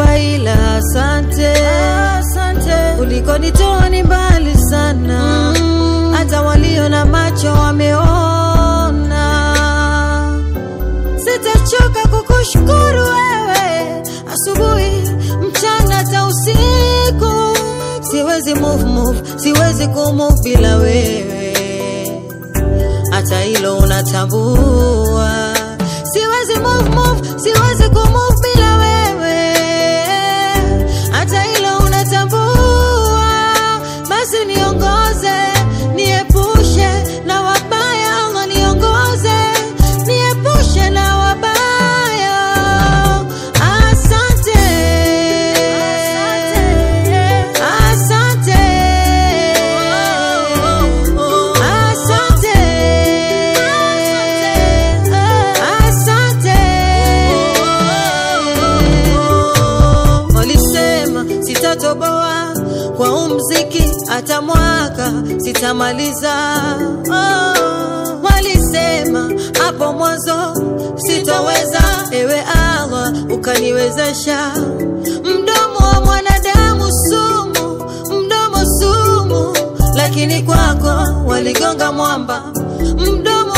hapa ila asante, asante. Ulikonitoa ni mbali sana, hata walio na macho wameona. Sitachoka kukushukuru wewe, asubuhi, mchana, hata usiku. Siwezi move, move, siwezi kumove bila wewe, hata hilo unatambua. Siwezi move, move, siwezi kumove bila wewe, hata hilo unatambua. Basi niongoze, niepushe na wabaya, Allah niongoze, niepushe na wabaya. Asante, asante, asante, asante. Walisema sitatoboa kwa huu mziki hata mwaka sitamaliza. Oh, walisema hapo mwanzo sitoweza, ewe Allah ukaniwezesha. Mdomo wa mwanadamu sumu, mdomo sumu, lakini kwako waligonga mwamba. Mdomo